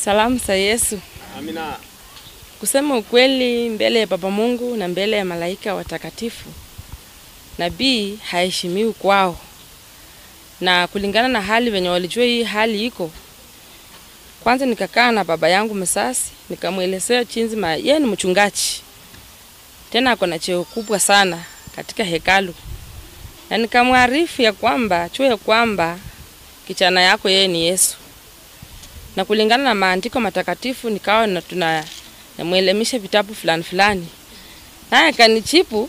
Salamu za Yesu. Amina. Kusema ukweli mbele ya Baba Mungu na mbele ya malaika watakatifu, nabii haheshimiwi kwao, na kulingana na hali venye walijua hii hali iko. Kwanza nikakaa na baba yangu msasi, nikamwelezea chinzi ma yeye ni mchungaji, tena ako na cheo kubwa sana katika hekalu, na nikamwarifu ya kwamba chuo ya kwamba kichana yako yeye ni Yesu na kulingana na maandiko matakatifu nikawa na tuna namwelemisha vitabu fulani fulani, naye akanichipu,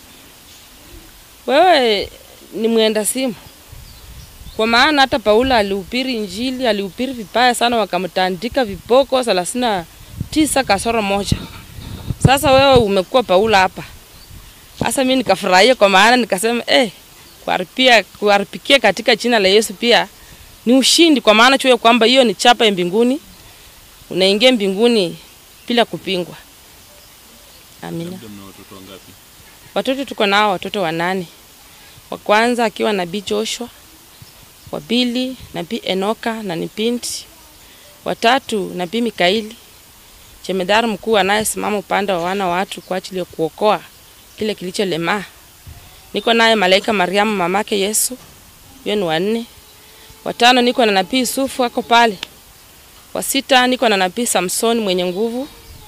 wewe ni mwenda simu. Kwa maana hata Paulo alihubiri Injili, alihubiri vibaya sana, wakamtandika viboko thelathini na tisa kasoro moja. Sasa wewe umekuwa Paulo hapa. Sasa mimi nikafurahia, kwa maana nikasema eh, kuharipia kuharipikia katika jina la Yesu pia ni ushindi, kwa maana chuo kwamba hiyo ni chapa ya mbinguni, unaingia mbinguni bila kupingwa. Amina. Labda mna watoto wangapi? Watoto tuko nao watoto wanane. Wa kwanza akiwa nabii Joshua, wa pili nabii Enoka na ni binti, watatu nabii Mikaeli, jemedari mkuu anayesimama upande wa wana wa watu kwa ajili ya kuokoa kile kilicholemaa. Niko naye malaika Mariamu mamake Yesu, hiyo ni wanne. Watano niko na nabii Yusufu ako pale. Wa sita niko na nabii Samsoni mwenye nguvu.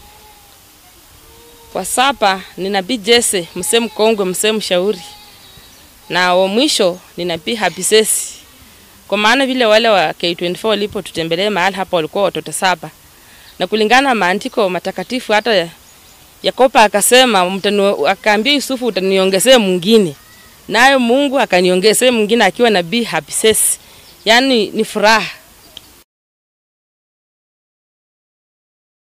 Wa saba ni nabii Jese msee mkongwe, msee mshauri, na wa mwisho ni nabii Habisesi. Kwa maana vile wale wa K24 walipotutembelea mahali hapa walikuwa watoto saba, na kulingana na maandiko matakatifu hata Yakobo akasema mtanu, akaambia Yusufu utaniongezea mwingine, naye Mungu akaniongezea mwingine akiwa nabii Habisesi. Yaani ni furaha